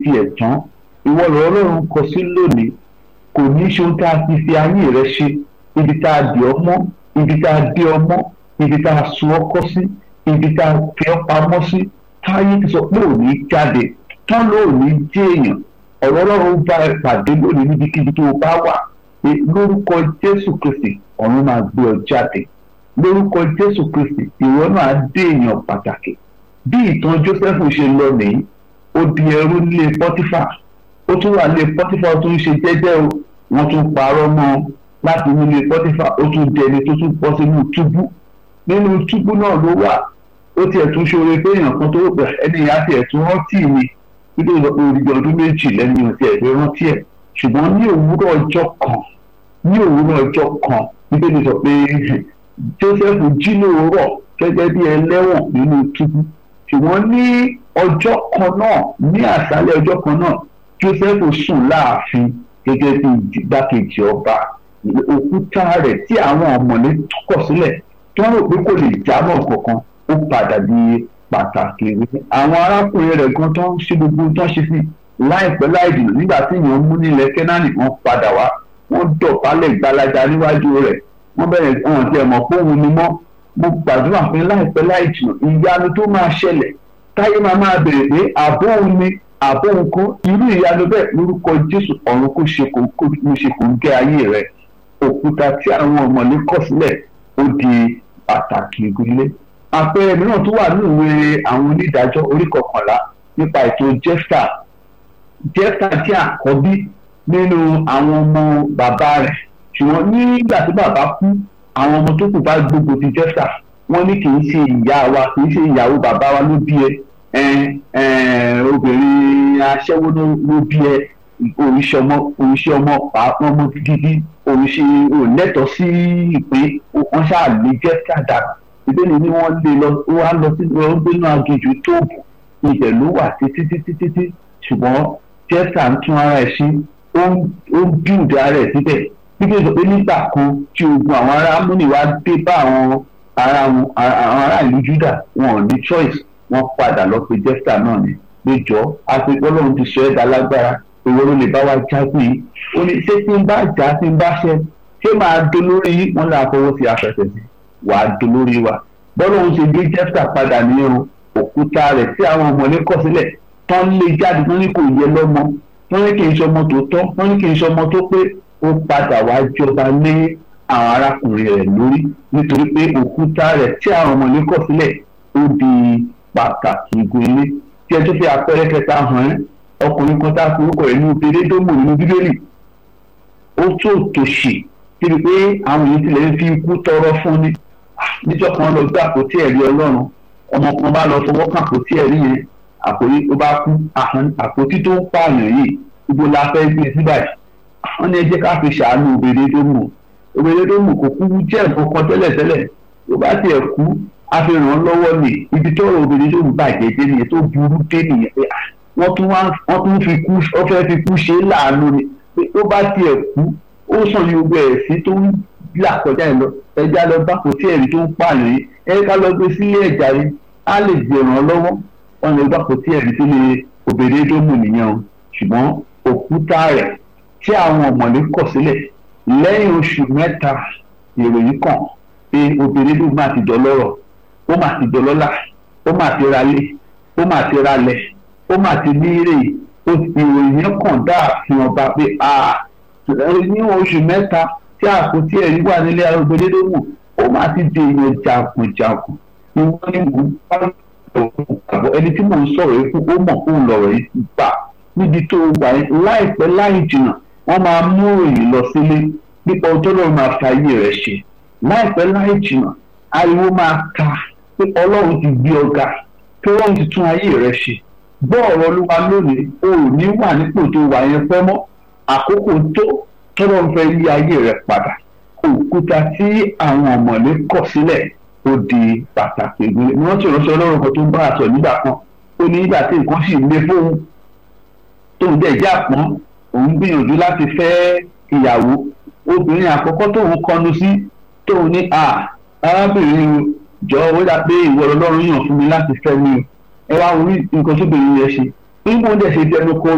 tiẹ̀ tán ìwọ lọ́rọ̀ ọlọ́run kọ sí lónìí kò ní ṣe ohun tá a ti fi ayé rẹ ṣe ibi tá a dì ọ́ mọ́ ibi tá a dé ọ mọ́ ibi tá a sun ọkọ sí ibi tá a fi ọ́ pamọ́ sí táyé ti sọ pé òní jáde tán ló ní jẹ́ èèyàn ọ̀rọ̀ ọlọ́run bá ẹ pàdé lónìí níbikíbi tó o bá wà pé lórúkọ jésù kristi ọ̀run máa gbé ọ jáde lórúkọ jésù kristi ìwọ náà dé èèyàn pàtàkì bí ìtàn joseph ṣe lọ nìyí ó di ẹrú nílé pọtífà ó tún wà nílé pọtífà ó tún ṣe jẹ́jẹ́ o wọ́n tún parọ́ mọ́ láti nílé pọtífà ó tún dẹni tó tún bọ́ sínú túbú nínú túbú náà ló wà ó tiẹ̀ tún ṣoore pé èèyàn kan tó rò pé ẹni ìyá tiẹ̀ tún rántí mi nítorí sọ pé odidi ọdún méjì lẹ́nu ọtí ẹ̀fẹ́ rántí ẹ̀ ṣùgbọ́n ní òwúrọ̀ ọjọ́ kan ní òwúrọ̀ ọjọ́ kan nítorí sọ pé Joseph jí lóòrọ̀ gẹ́gẹ́ bí ẹlẹ́wọ̀n nínú túbú ṣùgbọ́n ní ọjọ́ kan náà ní àṣálẹ́ ọjọ́ kan náà Joseph sùn láàfin gẹ́gẹ́ bí igbákejì ọba òkúta rẹ̀ tí àwọn ọ̀mọ̀lé kọ̀ sílẹ̀ tí wọ́n rò pé kò lè jábọ̀ kankan ó padà di pàtàkì àwọn arákùnrin rẹ̀ gan tó ń ṣe gbogbo tó ń ṣe sí láìpẹ́ láì dìnnà nígbà tí èèyàn mú nílẹ̀ kẹ́nánì wọ́n padà wá wọ́n dọ̀bálẹ̀ gbalaja níwájú rẹ̀ wọ́n bẹ̀rẹ̀ ọ̀hún tí ẹ̀ mọ̀ pé òun ni mọ́ mo gbàdúrà pé láìpẹ́ láì jìnnà ìyanu tó máa ṣẹlẹ̀ táyé máa máa bèrè pé àbó òun ni àbó òun kó irú ìyanu bẹ́ẹ̀ lórúkọ Jésù ọ̀run kó ṣe kò kó ṣe kò ń gẹ́ ayé rẹ̀ òkúta tí àwọn ọmọlé kọ̀ sílẹ̀ ó di pàtàkì ìgbélé àpẹẹrẹ mìíràn tó wà ní ìwé àwọn onídàájọ́ orí kọkànlá nípa ètò jefta jefta tí àkọ́bí nínú àwọn ọmọ bàbá rẹ̀ ṣùgbọ́n nígbà tí bàbá kú àwọn ọmọ tó kù bá gbógun ti jefta wọ́n ní kì í ṣe ìyá wa kì í ṣe ìyàwó bàbá wa ló bí ẹ obìnrin aṣẹ́wó ló bí ẹ oríṣi ọmọ oríṣi ọmọ pàápàá ọmọ gidi oríṣi òlẹ́tọ̀ sí ìpín wọ́n ṣáà lè jefta dàgbà ìbéèrè ni wọ́n lé lọ wá lọ sí lọ gbénú aginjù tóòbù ibẹ̀ ló wà títí títí títí ṣùgbọ́n jẹ́sà ń tún ara ẹ̀ sí ó ń bíùdì ara ẹ̀ síbẹ̀ nígbà tó pé nígbà kan tí ogun àwọn ará amúnìwá dé bá àwọn ará àwọn ará ìlú Júdà wọn ò ní choice wọ́n padà lọ pé jẹ́sà náà ni péjọ àpèpọ̀ lọ́run ti sọ ẹ́ dá lágbára owó ló lè bá wa jágbe yìí ó ní ṣé tí ń bá jà tí ń bá ṣẹ ṣé máa dolórí wọn là fọwọ́ sí afẹ́fẹ́ sí wàá dolórí wa bọ́lá òun ṣe gbé jẹ́fà padà ní o òkúta rẹ̀ tí àwọn ọmọlé kọ̀ sílẹ̀ tán lé jáde tán ní kò yẹ lọ́mọ tán ní kì í ṣọmọ tó tọ́ tán ní kì í ṣọmọ tó pé ó padà wá jọba lé àwọn arákùnrin rẹ̀ lórí nítorí pé òkúta rẹ̀ tí àwọn ọmọlé kọ̀ sílẹ̀ ó di pàtàkì ìgbélé tí ẹ tó fi àpẹẹrẹ kẹta hàn ẹ́ ọkùnrin kan tá a fi orúkọ rẹ̀ ní obìnrin dómò nínú bíbélì ó tó tòṣì síbi pé àwọn èyí tilẹ̀ ń fi ikú tọrọ fún ni níjọ́ kan lọ gbé àpótí ẹ̀rí ọlọ́run ọmọ kan bá lọ fọwọ́ kàn àpótí ẹ̀rí yẹn àpòrí tó bá kú àpótí tó ń pààyàn yìí gbogbo la fẹ́ gbé sí báyìí wọ́n ní ẹ jẹ́ ká fi ṣàánú obìnrin tó mú obìnrin tó mú kò kú jẹ́ nǹkan kan tẹ́lẹ̀tẹ́lẹ̀ tó bá tiẹ̀ kú a fi ràn án lọ́wọ́ ni ibi tó rọ obìnrin tó mú bàjẹ́ dé nìyẹn tó burú dé nìyẹn pé wọ́n tún wọ́n tún fi kú ó fẹ́ fi kú ṣe é láàánú ni pé tó bá tiẹ̀ kú ó sàn ní gbogbo ẹ̀ sí tó ń là kọjá ẹ lọ ẹja lọ bá kò tí ẹ̀rí tó ń pààyàn yìí ẹ ká lọ gbé sílé ẹ̀já yìí á lè gbèràn lọ́wọ́ wọn lè bá kò tí ẹ̀rí tó lè obìnrin tó mú nìyẹn o ṣùgbọ́n òkúta rẹ̀ tí àwọn ọ̀mọ̀lé kọ̀ sílẹ̀ lẹ́yìn oṣù mẹ́ta ìròyìn kàn pé obìnrin tó máa ti dọlọ́rọ̀ ó máa ti dọlọ́lá ó máa ti ralé ó máa ti ralẹ̀ ó máa ti ní ire ìròyìn kàn dáàfin ọba pé ní oṣù mẹ́ta tí àpótí ẹ̀rí wà nílé arúgbólédéwò ó máa ti di èèyàn jagunjagun ìwọ ni mò ń bá ọ̀rọ̀ ẹni tí mò ń sọ̀rọ̀ yìí fún ó mọ̀ fún lọ̀rọ̀ yìí ti gbà níbi tó wà láìpẹ́ láì jìnnà wọ́n máa mú òyìn lọ sílé nípa ọjọ́ lọ́run máa fa ayé rẹ̀ ṣe láìpẹ́ láì jìnnà ariwo máa ka pé ọlọ́run ti gbé ọ̀gá pé ọlọ́run ti tún ayé rẹ̀ ṣe gbọ́ ọ̀rọ̀ olúwa lónìí o ò ní wà nípò tó wà yẹn pẹ́ mọ́ àkókò tó tọ́lọ́ ń fẹ́ yí ayé rẹ̀ padà òkúta tí àwọn ọ̀mọ̀lé kọ̀ sílẹ̀ ó di pàtàkì ìgbélé ni wọ́n ti ránṣẹ́ ọlọ́run kan tó ń bá àṣọ nígbà kan ó ní nígbà tí nǹkan sì lé fóun tóun dẹ̀ já pọ́n òun gbìyànjú láti fẹ́ ìyàwó obìnrin àkọ́kọ́ tóun kọnu sí tóun ní à arábìnrin jọ ó dà pé ìwọ ọlọ́run yàn fún mi láti fẹ́ mi ẹ wá orí nǹkan tóbìnrin yẹn ṣe nígbà ó dẹ̀ ṣe jẹnu kọ